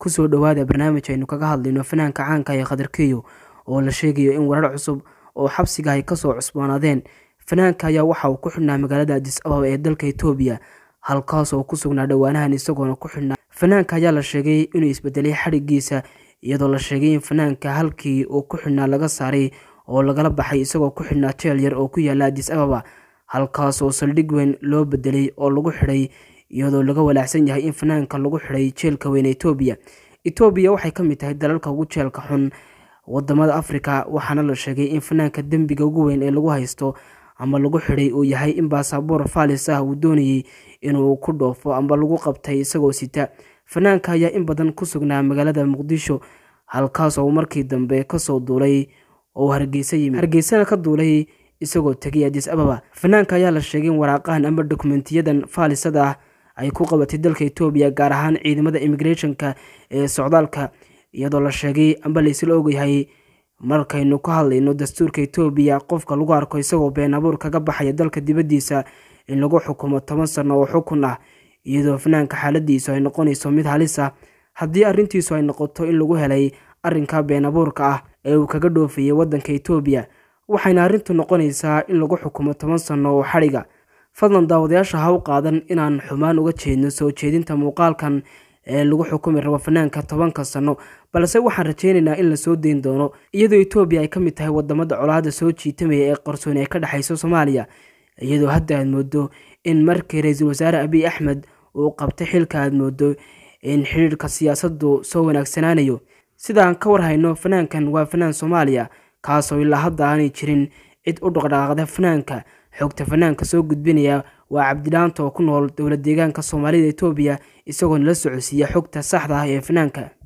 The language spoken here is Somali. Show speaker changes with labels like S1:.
S1: kusoo dhowaada barnaamij aynu kaga hadlayno fanaanka caanka ee khadarkeyo oo la sheegayo in warar cusub oo xabsiga ay kasoo cusboonaadeen fanaanka ayaa waxa uu ku xidhnaa magaalada adis ababa ee dalka etoobiya halkaas oo ku sugnaa dhowaanahan isagoona ku xidhnaa fanaanka ayaa la sheegay inuu isbedelay xadhigiisa iyadoo la sheegay in fanaanka halkii uu ku xidhnaa laga saaray oo lagala baxay isagoo ku xidhnaa jeel yar oo ku yaala adis ababa halkaas oo saldhig weyn loo bedelay oo lagu xidhay iyadoo laga walaacsan yahay in fanaanka lagu xidhay jeelka weyn etoobiya etoobiya waxay ka mid tahay dalalka ugu jeelka xun wadamada afrika waxaana la sheegay in fanaanka dembiga ugu weyn ee lagu haysto ama lagu xidhay uu yahay in baasaboor faalis ah uu doonayey inuu ku dhoofo amba lagu qabtay isagoo sita fanaanka ayaa in badan ku sugnaa magaalada muqdisho halkaas oo markii dambe kasoo duulay oo hargeysa yimid hargeysana ka duulay isagoo tegay adis ababa fanaanka ayaa la sheegay in waraaqahan amba dokumentiyadan faalisada ah ay ku qabatay dalka etoobiya gaar ahaan ciidamada immigrationka ee socdaalka iyadoo la sheegay amba laysla ogyahay markaynu ka hadlayno dastuurka etoobiya qofka lagu arko isagoo been abuur kaga baxaya dalka dibaddiisa in lagu xukumo toban sano oo xukun ah iyadoo fanaanka xaaladiisu ay noqonayso mid halis ah haddii arrintiisu ay noqoto in lagu helay arrinka been abuurka ah ee uu kaga dhoofayay waddanka etoobiya waxayna arrintu noqonaysaa in lagu xukumo toban sano oo xadhiga fadlan daawadayaasha ha u qaadan inaan xumaan uga jeedno soo jeedinta muuqaalkan ee lagu xukumi rabo fanaanka tobanka sano balse waxaan rajeynaynaa in lasoo dayn doono iyadoo etoobiya ay ka mid tahay wadamada colaada soo jiitamaya ee qarsoon ee ka dhexeyso soomaaliya iyadoo hadda aad moodo in markii ra-iisul wasaare abiy axmed uu qabtay xilka aad moodo in xidhiirka siyaasaddu soo wanaagsanaanayo sidaan ka warhayno fanaankan waa fanaan soomaaliya kaasoo ilaa hadda aanay jirin cid u dhaqdhaqaaqda fanaanka xogta fanaanka soo gudbinaya waa cabdilaanta oo ku nool dowlad deegaanka soomaalida etoobiya isagoona la socodsiiya xogta saxda ah ee fanaanka